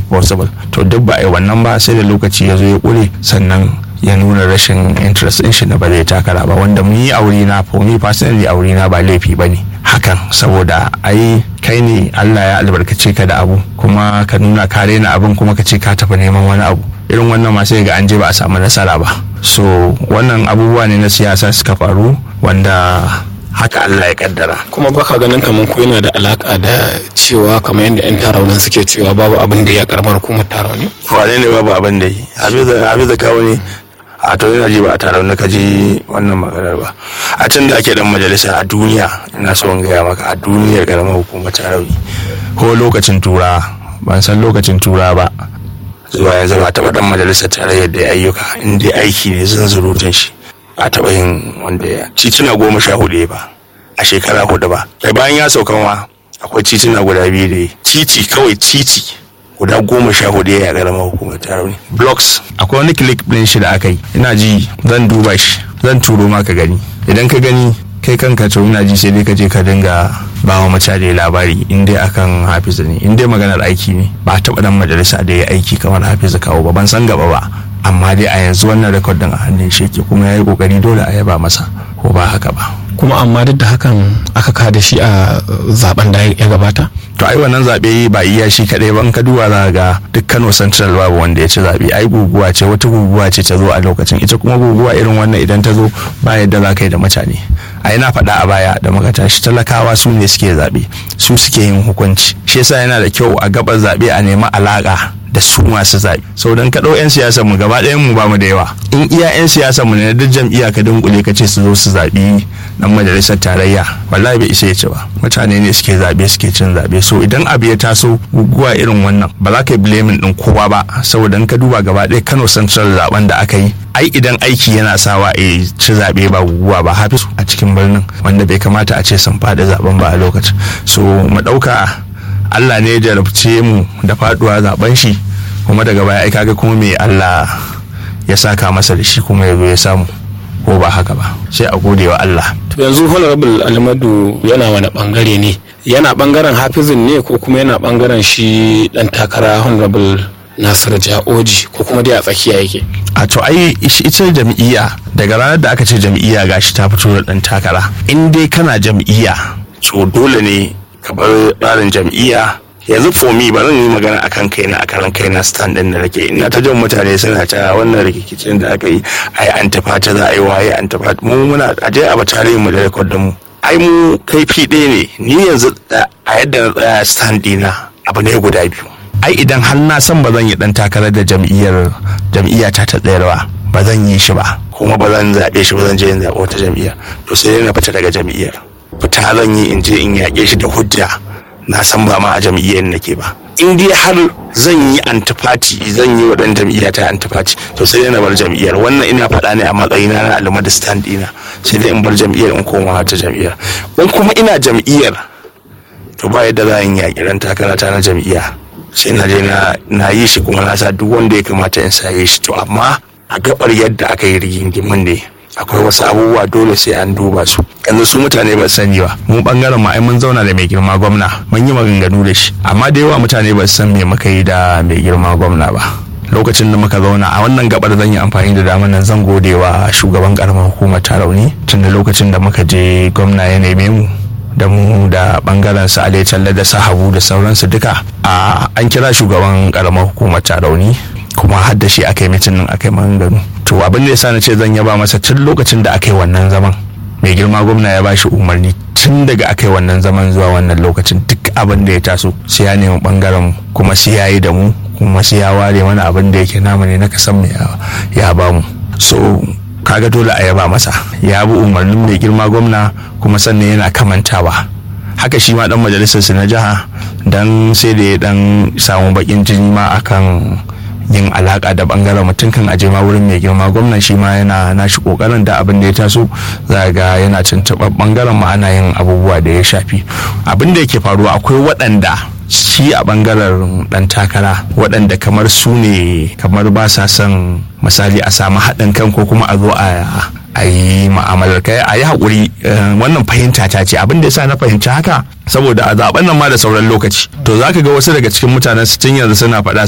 possible to duk ba a yi wannan ba sai da lokaci ya zo ya ƙure sannan ya nuna rashin interest in shi na ba zai takara ba wanda mun yi aure na for me personally aure na ba laifi ba ne hakan saboda ai kai ne Allah ya albarkace ka da abu kuma ka nuna ka rena abin kuma ka ce ka tafi neman wani abu irin wannan ma sai ga an je ba a samu nasara ba so wannan abubuwa ne na siyasa suka faru wanda haka Allah ya kaddara kuma baka ganin kamar ko yana da alaka da cewa kamar yadda yan taraunan suke cewa babu abin da ya karamar hukumar tarauni wane ne babu abin da yi hafiza kawo ne a to ina ji ba a taron ka ji wannan maganar ba a can da ake dan majalisa a duniya ina so in gaya maka a duniyar karamar hukumar tarauni ko lokacin tura ban san lokacin tura ba zuwa yanzu ba taɓa dan majalisar tarayyar da ayyuka in dai aiki ne zan zurutun shi ba taɓa yin wanda ya tituna goma sha hudu ba a shekara hudu ba kai bayan ya sauka ma akwai tituna guda biyu da titi kawai titi guda goma sha hudu ya karamar hukumar tarauni blocks akwai wani click din shi da aka yi ina ji zan duba shi zan turo maka gani idan ka gani kai kanka to ina ji sai dai ka je ka dinga ba wa mutane labari in dai akan hafiza ne in dai maganar aiki ne ba a taɓa dan majalisa da ya aiki kamar hafiza kawo ba ban san gaba ba amma dai a yanzu wannan rekod din a hannun shi yake kuma ya yi kokari dole a yaba masa ko ba haka ba kuma amma duk da hakan aka kada shi a zaben da ya gabata to ai wannan zaɓe ba iya shi kaɗai ba in ka duba za ga duk Kano Central babu wanda ya ci zaɓe ai guguwa ce wata guguwa ce ta zo a lokacin ita kuma guguwa irin wannan idan ta zo ba yadda za ka yi da mutane ai na faɗa a baya da muka tashi talakawa su ne suke zaɓe su suke yin hukunci shi yasa yana da kyau a gabar zaɓe a nemi alaƙa da su masu zaɓe sau don ka ɗau 'yan siyasar mu gaba ɗayan mu bamu da yawa in iya 'yan siyasar mu ne duk jam'iyya ka dunkule ka ce su zo su zaɓi dan majalisar tarayya wallahi bai isa ya ci ba mutane ne suke zaɓe suke cin zaɓe so idan abu ya taso guguwa irin wannan ba za ka yi blaming ɗin kowa ba saboda in ka duba gaba ɗaya kano central zaben da aka yi ai idan aiki yana sawa a ci zaɓe ba guguwa ba hafisu a cikin birnin wanda bai kamata a ce sun faɗi zaben ba a lokacin so mu ɗauka Allah ne ya jarabce mu da faduwa zaben shi kuma daga baya ai kaga kuma me Allah ya saka masa da shi kuma ya zo ya samu ko ba haka ba sai a gode wa Allah to yanzu honorable almadu yana wani bangare ne yana bangaren hafizin ne ko kuma yana bangaren shi dan takara honorable nasir ja'oji ko kuma dai a tsakiya yake a to ai ita jam'iyya daga ranar da aka ce jam'iyya gashi ta fito da dan takara in dai kana jam'iyya to dole ne ka bar tsarin jam'iyya yanzu for me ba zan yi magana akan kaina a karan kaina stand din da nake ina ta jan mutane suna ta wannan rikicin da aka yi ai an tafata za a yi waye an tafata mu muna a je a batare mu da record din mu ai mu kaifi ɗaya ne ni yanzu a yadda na tsaya stand dina abu ne guda biyu ai idan har na san ba zan yi dan takarar da jam'iyyar jam'iyya ta ta tsayarwa ba zan yi shi ba kuma ba zan zaɓe shi ba zan je in zaɓi wata jam'iyya to sai na fita daga jam'iyyar fita zan yi in je in yaƙe shi da hujja na san ba ma a jam'iyyar nake ba in dai har zan yi antifati zan yi wa ɗan jam'iyya ta antifati to sai dai na bar jam'iyyar wannan ina faɗa ne a matsayina na alama da stand ɗina sai dai in bar jam'iyyar in koma ta jam'iyyar in kuma ina jam'iyyar to ba yadda za a yi yaƙi ran takara ta na jam'iyya sai na je na yi shi kuma na sa duk wanda ya kamata in sa yi shi to amma a gabar yadda aka yi rigingimin ne akwai wasu abubuwa dole sai an duba su yanzu su mutane ba sani ba mu bangaren mu ai mun zauna da mai girma gwamna mun yi maganganu da shi amma da yawa mutane ba su san me muka yi da mai girma gwamna ba lokacin da muka zauna a wannan gabar zan yi amfani da damar nan zan gode wa shugaban karamar hukumar tarauni tun da lokacin da muka je gwamna ya neme mu da mu da bangaren su ale talle da sahabu da sauransu duka a an kira shugaban karamar hukumar tarauni kuma har da shi aka yi mitin nan aka yi maganganu to abin da yasa na ce zan yaba masa tun lokacin da aka yi wannan zaman mai girma gwamna ya bashi umarni tun daga aka yi wannan zaman zuwa wannan lokacin duk abin da ya taso sai ya nemi bangaren kuma sai ya yi da mu kuma sai ya ware mana abin da yake namu ne na kasan mu ya ba mu so kaga dole a yaba masa ya bi umarnin mai girma gwamna kuma sannan yana kamantawa haka shi ma dan majalisar na jiha dan sai da ya dan samu bakin jini ma akan yin alaka da bangaren mutum kan aje ma wurin mai girma gwamnan shi ma yana nashi kokarin da abin da ya taso za ga yana tuntuɓar bangaren ma ana yin abubuwa da ya shafi abin da yake faruwa akwai waɗanda shi a bangaren dan takara waɗanda kamar su ne kamar ba sa son misali a samu haɗin kan ko kuma a zo a a yi ma'amalar kai a yi haƙuri wannan fahimta ta ce abin da ya sa na fahimci haka saboda a zaben nan ma da sauran lokaci to za ka ga wasu daga cikin mutanen su tun yanzu suna faɗa